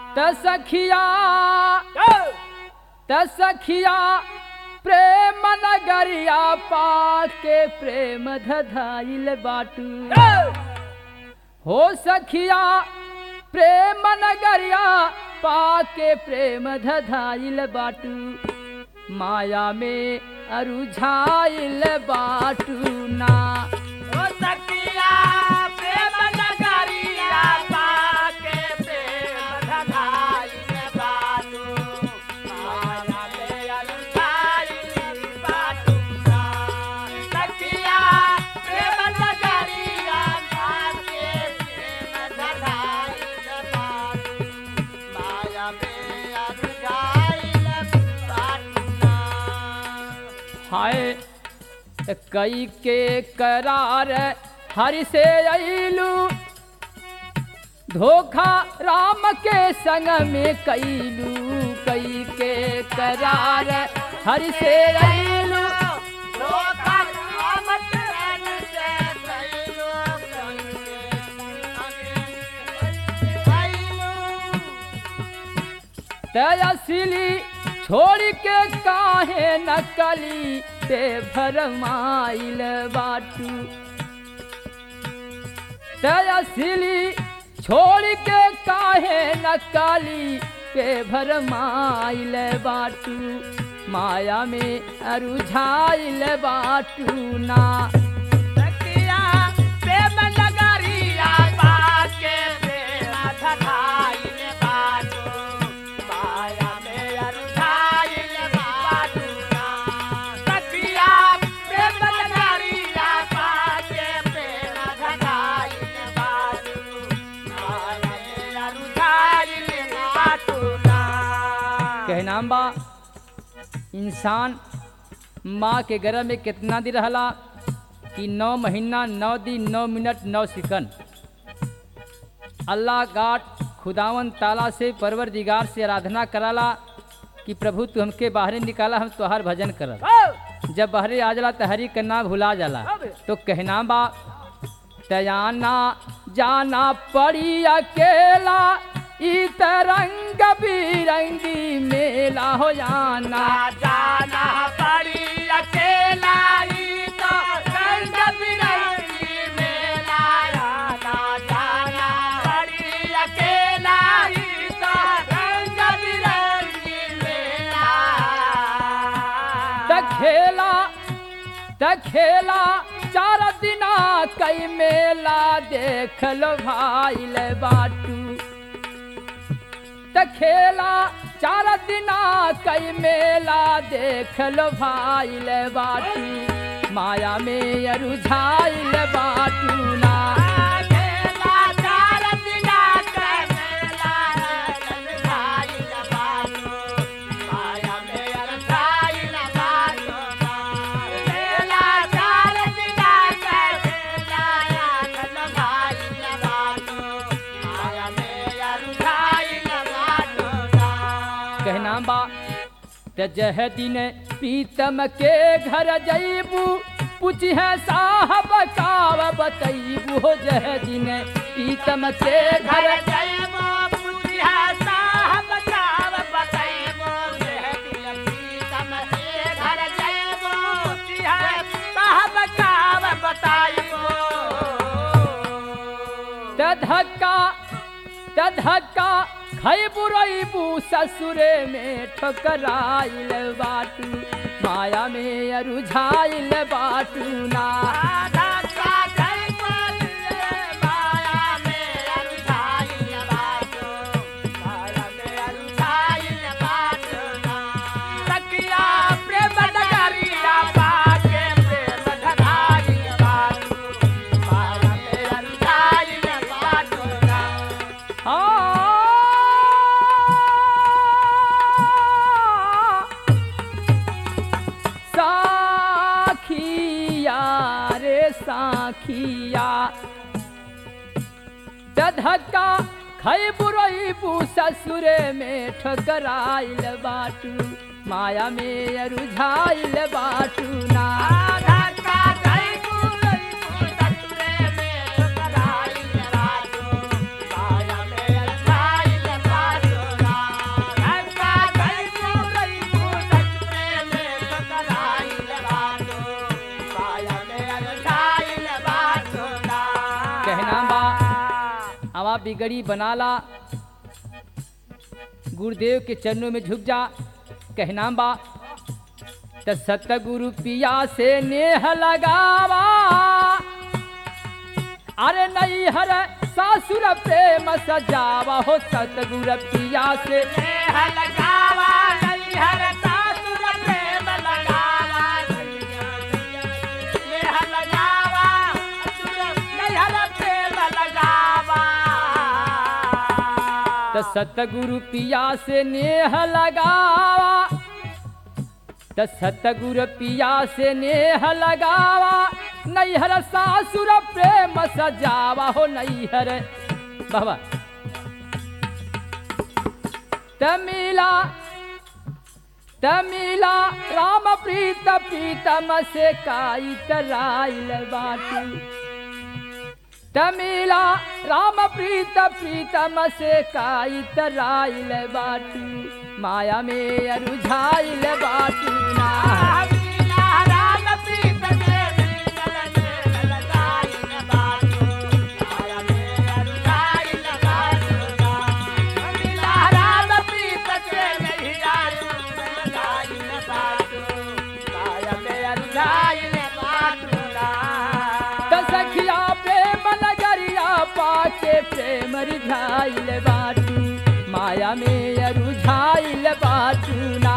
त सखिया त सखिया प्रेम नगरिया पाके प्रेम धधाइल बाटू हो सखिया प्रेम नगरिया पाके प्रेम धधाइल बाटू माया में अरुझाइल बाटू ना ओ सखिया प्रेम नगरिया पाके प्रेम धधाइल बाटू माया में अरुझाइल बाटू ना सखिया प्रेम नगरिया पाके प्रेम धधाइल बाटू माया में अरुझाइल बाटू ना हाय कई के करार हरि से अइलू धोखा राम के संग में कैलू कई के करार हरि से अइलू तयसिली छोड़ के काहे नकली ते भरमाइल बाटू तयसिली छोड़ के काहे नकली के भरमाइल बाटू माया में अरुझाइल बाटू ना कहनाम बा इंसान माँ के गर्भ में कितना दिन रहला कि नौ महीना नौ दिन नौ मिनट नौ सेकंड अल्लाह गाट खुदावन ताला से परवर दिगार से आराधना कराला कि प्रभु तू हमके बाहरे निकाला हम तोहार भजन करब जब बहरे आ जाला त हरी के नाम भुला जाला तो कहना बा तयाना जाना पड़ी अकेला ई तरंग बिरंगी मेला हो जाना जाना पड़ी अकेला ही तो रंग बिरंगी मेला जाना जाना पड़ी अकेला ही तो रंग बिरंगी मेला त खेला त खेला चार दिना कई मेला देख लो भाई ले बाटू त खेला चार दिना कई मेला देख लो भाई ले बाटू माया में अरुझाइल बाटू ना अकेला चार दिना का मेला भाई बाटो माया में अरसाई बाटो मेला चार दिना का मेला भाई बाटो माया में अरसाई बाटो कहना बा त जह दिन पीतम के घर जईबू पूछ है साहब काव बतईबू हो जह दिन पीतम के घर घर जयमो पुछिया साहब चाव बताइबो बेहती प्रीतम के घर जयमो पुछिया साहब चाव बताइबो त धक्का त धक्का खैबू रईबू ससुरे में ठोकराइल बाटू माया में अरुझाइल बाटू ना राधा का जय बोलिए माया में अरुझाइल बाटो माया में अरुझाइल बाटो सखिया प्रेम नगरिया बाके प्रेम धधाइल बाटो माया में अरुझाइल बाटो साखिया रे साखिया धक्का खई बुरईबू ससुरे में ठकराइल बाटू माया में अरुझाइल बाटू ना राधा का जय बोलिए ससुरे में धधाइल बाटो माया में अरुझाइल बाटो आवा बिगड़ी बनाला गुरुदेव के चरणों में झुक जा कहना बा त सतगुरु पिया से नेह लगावा अरे नहीं हर सासुर प्रेम सजावा हो सतगुरु पिया से नेह लगावा नैहर सासुर प्रेम लगावा नेह लगावा नैहर प्रेम लगावा त सतगुरु पिया से नेह लगावा त सतगुरु पिया से नेह लगावा नैहर सासुर प्रेम सजावा हो नैहर बाबा तमिला तमिला राम प्रीत प्रीतम से काई तराइल बाटी तमिला राम प्रीत प्रीतम से काई तराइल बाटी माया में अरुझाइल बाटी ना त सखिया प्रेम नगरिया पाके प्रेम रिझाइल बाटी माया में अरुझाइल बाटी ना